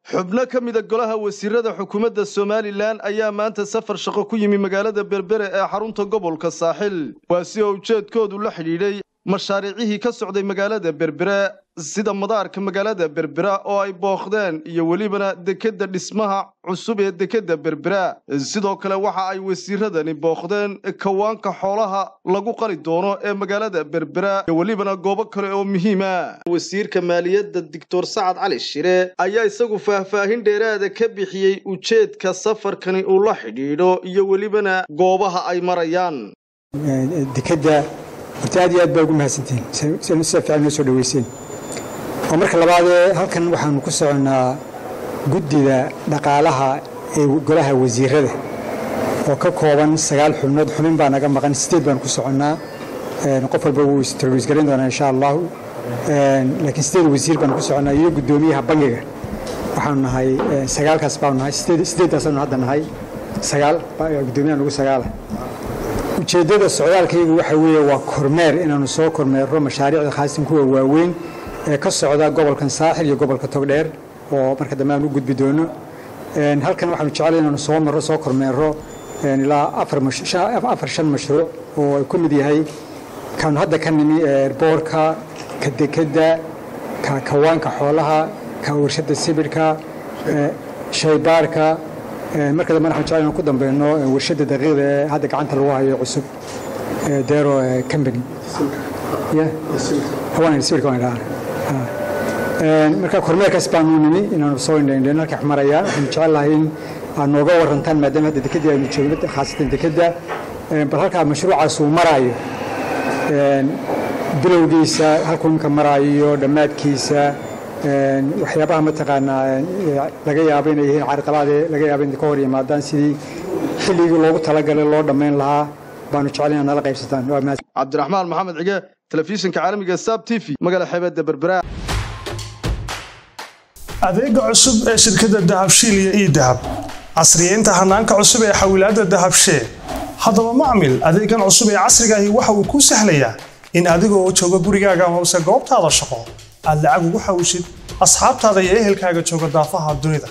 xubno ka mida golaha wasiirada xukuumadda somalilan ayaa maanta safar shaqo ku yimi magaalada berbere ee xarunta gobolka saaxil waa si oo ujeedkoodu la xidhiidhay mashaariicihii ka socday magaalada berbere sida madaarka magaalada berbera oo ay booqdeen iyo welibana dekedda dhismaha cusub ee dekedda berbera sidoo kale waxa ay wasiiradani booqdeen kawaanka xoolaha lagu qali doono ee magaalada berbera iyo welibana goobo kale oo muhiima wasiirka maaliyadda doctor sacad cali shire ayaa isagu faahfaahin dheeraada ka bixiyey ujeedka safarkani uu la xidhiidho iyo welibana goobaha ay marayaan dekedda horta aad iyo aad baa ugu mahadsantihiin sida fiican noo soo dhaweyseen oo marka labaadee halkan waxaanu ku soconnaa guddida dhaqaalaha ee golaha wasiirada oo ka kooban sagaal xubnood xubin baa naga maqan sideed baan ku soconnaa qof walba wuu istarwiisgaran doonaa insha allahu laakiin sideed wasiir baan ku soconnaa iyo guddoomiyaha bangiga waxaanu nahay sagaalkaas baanu nahay sideedaasaanu hadda nahay sagaal guddoomiyaha nagu sagaala ujeeddada socdaalkaygu waxa weeye waa kormeer inaanu soo kormeero mashaariicda khaasan kuwa waaweyn ee ka socda gobolkan saaxil iyo gobolka togdheer oo marka dambe aan u gudbi doono halkan waxaanu jeclay inaanu soo marro soo kormeero ilaa afar shan mashruuc oo ay ku mid yahay kaanu hadda ka nimi boorka ka dekedda ka kawaanka xoolaha ka warshadda sibidhka shaybaarka marka dambe waxaan jeclay inaan ku dambeyno warshadda daqiiqda ee hadda gacanta lagu hayo cusub dero company marka kormeerkaas baanu nimi inaanu soo indhaindhayn halka marayaan waxaanu jecel lahay in aad nooga warantaan maadaama hadda dekedii aynu joogno khaasatan dekedda bal halkaa mashruucaas uu maraayo bilowgiisa halkuu imka maraayo dhammaadkiisa waxyaabaha mataqaanaa laga yaabo inay yihiin carqalaade laga yaabo inay ka hor yimaadaan sidii xilligii loogu talagalay loo dhammayn lahaa baanu jecel inaad nala qaybsataan cabdiraxmaan maxamed cige telefishinka caalamiga sab t v magaala xeebadda berbera adeega cusub ee shirkadda dahabshiil iyo ii dahab casriyeynta hanaanka cusub ee xawilaadda dahabshee haddaba macmil adeegan cusub ee casrigaahi waxa uu kuu sahlayaa in adigoo jooga gurigaaga amase goobtaada shaqo aad lacag ugu xawishid asxaabtaada iyo ehelkaaga jooga daafaha dunida